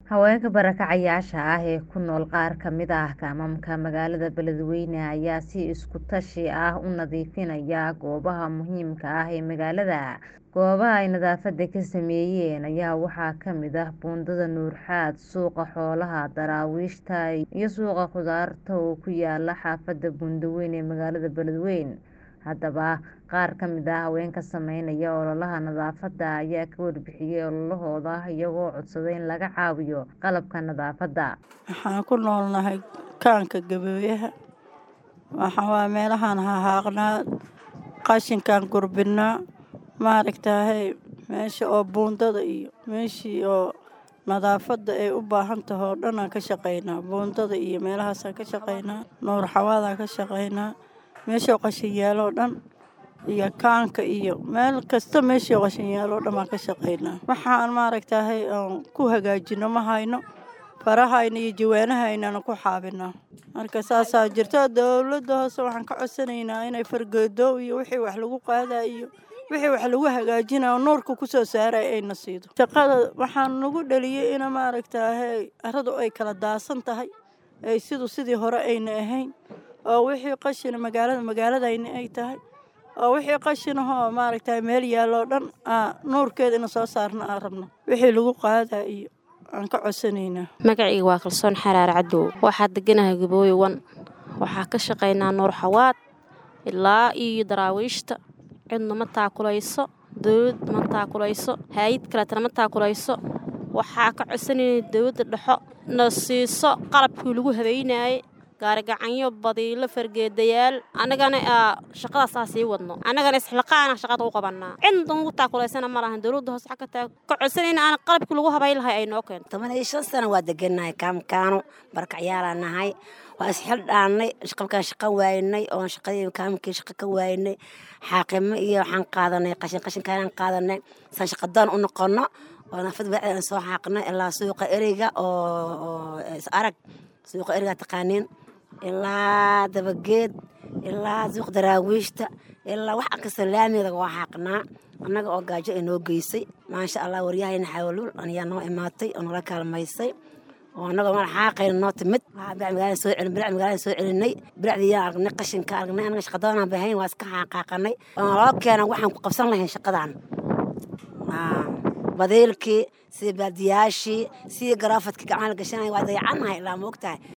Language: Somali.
Haweenka barakacayaasha ah ee ku nool qaar ka mid ah kaamamka magaalada Beledweyne ayaa si isku tashi ah u nadiifinaya goobaha muhiimka ah ee magaalada. Goobaha ay nadaafada ka sameeyeen ayaa waxaa ka mid ah buundada Nuurxaad, suuqa xoolaha, daraawiishta iyo suuqa khudaarta oo ku yaala xaafada Buundaweyn ee magaalada Beledweyne. Haddaba, qaar ka mid ah haweenka sameynaya ololaha nadaafadda ayaa ka warbixiyay ololahooda iyagoo codsaday in laga caawiyo qalabka nadaafadda. Waxaan ku noolnahay kaanka Gaboweyaha. Waxaa waa meelahaan haaqnaa qashinkaan gurbinaa maaragtaahay meesha oo buundada iyo meeshii oo nadaafada ay u baahan tahay oo dhan aan ka shaqeynaa buundada iyo meelahaasaan ka shaqeynaa nuur xawaadaan ka shaqeynaa meesha oo qashin yaalo oo dhan iyo kaanka iyo meel kasta meeshii oo qashin yaalo oo dhan baan ka shaqeynaa waxaan maaragtaahay aan ku hagaajino ma hayno farahayna iyo jawaanahaynana ku xaabinaa marka saasaa jirto dowladda hoose waxaan ka codsanaynaa inay fargeedo iyo wixii wax lagu qaadaa iyo wixii wax lagu hagaajinayo nuurka kusoo saaray ayna siido shaqada waxaan nagu dhaliyay in maaragtaahay aradu ay kala daasan tahay ay sidu sidii hore ayna ahayn oo wixii qashina magaalada magaaladayna ay tahay oo wixii qashinahoo maaragtay meel yaallo dhan nuurkeeda ina soo saarna aan rabno wixii lagu qaadaa iyo aan ka codsanaynaa magacayga waa kalsoon xaraar cadow waxaa deganahay gabooye wan waxaa ka shaqaynaa nuur xawaad ilaa iyo daraawiishta cidna ma taakulayso dowladda ma taakulayso hay-ad kaleetana ma taakulayso waxaa ka codsanayna dowladda dhexo na siiso qalabkii lagu habeynayay gaarigacanyo badiilo fargeedayaal annagana shaqadaas aa sii wadno annagana isxilqaana shaqada u qabanaa cidna ugu taakulaysana ma lahan dowladda hoose xagga taa ka codsanayna aan qalabkii lagu habayn lahay ay noo keento toban iyo shan sano waa degannahay kaamkaano barakacyaalaa nahay waa isxil dhaannay qalkaan shaqa waaynay oon shaqadii kaamkii shaqa ka waaynay xaaqimo iyo waxaan qaadanay qashin qashinkaanaan qaadanay saan shaqadoon u noqono oo nafad bacdaan soo xaaqnay ilaa suuqa ereyga oo is arag suuqa ereyga taqaaniin ilaa dabageed ilaa suuq daraawiishta ilaa wax akasta laamiga waa xaaqnaa annaga oo gaajo ay noo geysay maasha allah waryahayna xawluul ayaa noo imaatay oo nala kaalmaysay oo annagoo mala xaaqayna noo timid magaalada soo celin birac magaalada soo celinay biracdiyaan aragnay qashinka aragnay annaga shaqadoonaan bahayn waa iska xaaqaaqanay oo naloo keena waxaan ku qabsan lahayn shaqadan badiilkii sidii baadiyaashii sidii garaafadkii gacmaha la gashanaya waa dayacannahay ilaa ma ogtahay